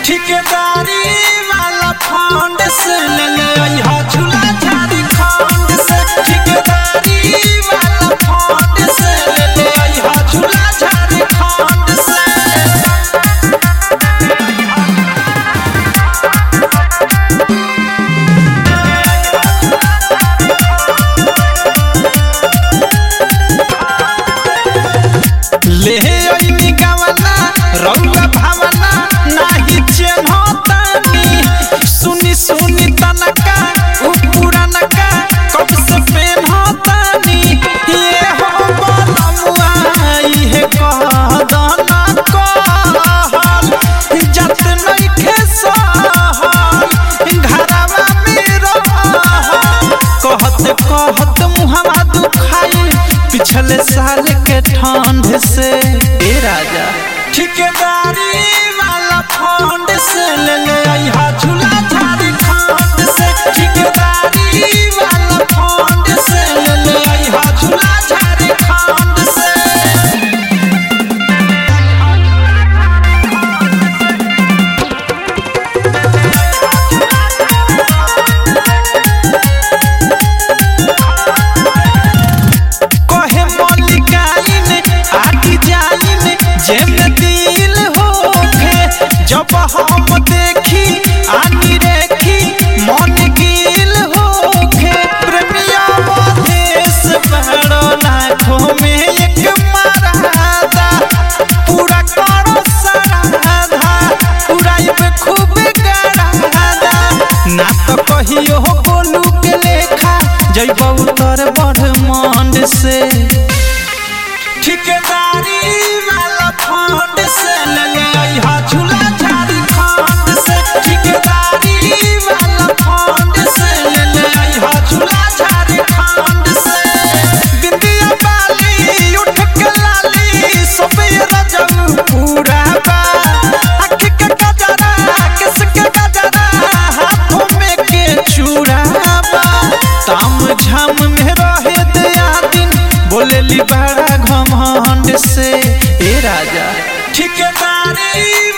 ठेकेदारी वाला फंड से ले ले अइहा झूला झारखंड से ठेकेदारी वाला फंड से ले ले अइहा झूला झारखंड से ले अइनी गवना रउआ भावना नाही चिन्हतानी सुनी सुनी तनका उ पुरानका कब से पेन्हतानी ये हो बनमुआ इहे कह दना कहल जत नइखे सहल घरवा में रहल कहत कहत मुहवा दुखाई पिछले साल के ठंड से ए राजा ठेकेदारी वाला फंड से ले ले अइहा झूला झारखंड से ठेकेदारी वाला फंड से ले ले अइहा झूला झारखंड से कहे मलिकाइन आटी जाइन जेमे दिल होखे जब हम देखी आनी रेखी मन गिल होखे प्रेमिया देश बड़ो लाखों में एक मरादा पूरा करो सराधा उड़ाई में खूब गरादा ना तो कहियो बोलू के लेखा जैबौ तोर बड़ मंड से ठेकेदारी वाला फंड से ले ले अइहा झूला झारखंड से ठेकेदारी वाला फंड से ले ले अइहा झूला झारखंड से बिंदिया बाली उठ के लाली सोपे रजम पूरा बा आँख के गजरा किस के गजरा हाथों में के चूड़ा बा ताम झाम में रहे दया दिन बोलेली बड़ा घमंड से ए राजा ठेकेदारी